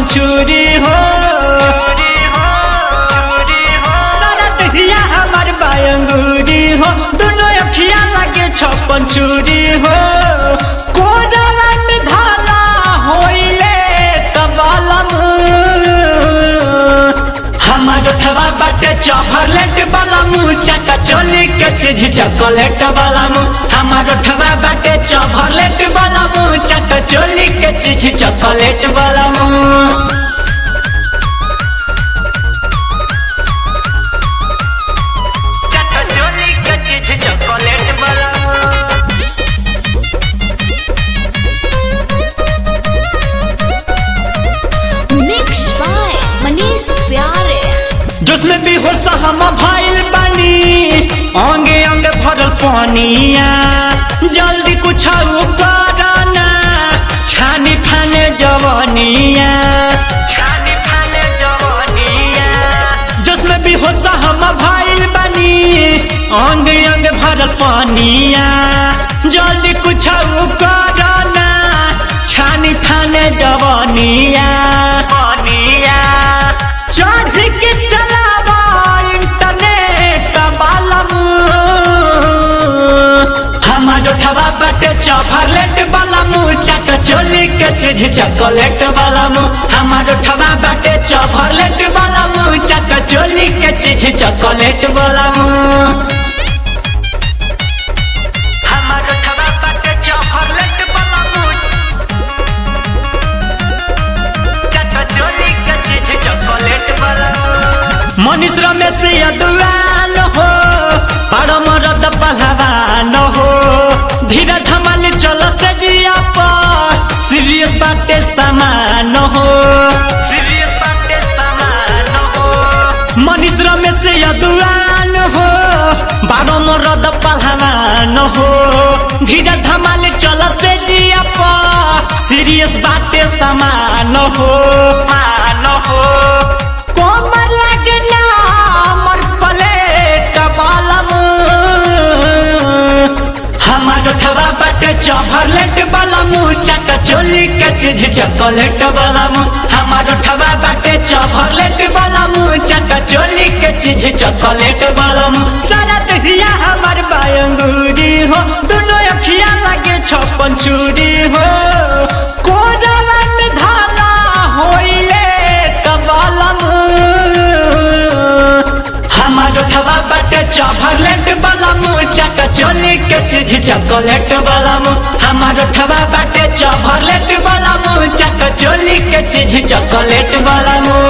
छुरी हो दहिया हमार बायंगुरी हो दोनों अखिया लगे छप्पन छुरी हो कोडला में धाला होइले कबालम हमार उठवा बाटे चॉकलेट वाला मुंह चका चोली के चीज चॉकलेट वाला मुंह हमार उठवा बाटे चॉकलेट वाला मुंह चका चोली के चीज चॉकलेट वाला मुंह चका चोली के चीज चॉकलेट वाला Mixed by Manish Pyare. जिसमें भी हो हम भाईल बनी अंगे अंग भरल पानिया जल्दी कुछ करना छानी फाने जवानिया छानी फाने जवानिया जिसमें भी हो हम भाईल बनी अंग अंग भरल पानिया जल्दी कुछ करना छानी फाने जवानिया पानिया चढ़ के चलावा इंटरनेट बालम हमार उठवा बटे चॉकलेट वाला मुंह चक चोली के चीज चॉकलेट वाला मुंह हमार उठवा बटे चॉकलेट वाला मुंह चक चोली के चीज चॉकलेट वाला मुंह हमार उठवा बटे चॉकलेट वाला मुंह चका चोली के चीज चॉकलेट वाला मनीष रमेश यदुआन हो बड़ मरद पहलवान हो धीरे धमाल चल से जिया पर सीरियस बाटे समान हो सीरियस बाटे समान हो मनीष रमेश यदुआन हो बड़ मरद पहलवान हो धीरे धमाल चल से जिया पर सीरियस बाटे समान हो मान हो कोमर लगना मर पले कपालम हमार उठवा बटे चॉकलेट वाला मुंह चका चोली के चीज चॉकलेट वाला मुंह हमार उठवा बटे चॉकलेट वाला मुंह चका चोली के चीज चॉकलेट वाला मुंह सारा दहिया हमार बायंगुरी हो दोनों अखिया लगे छप्पन छुरी हो कोडला में धाला होइले कबालम हमार उठवा बटे चॉकलेट वाला मुंह चका चोली के चीज चॉकलेट वाला मुंह हमार उठवा बटे चॉकलेट वाला मुंह चका चोली के चीज चॉकलेट वाला मुंह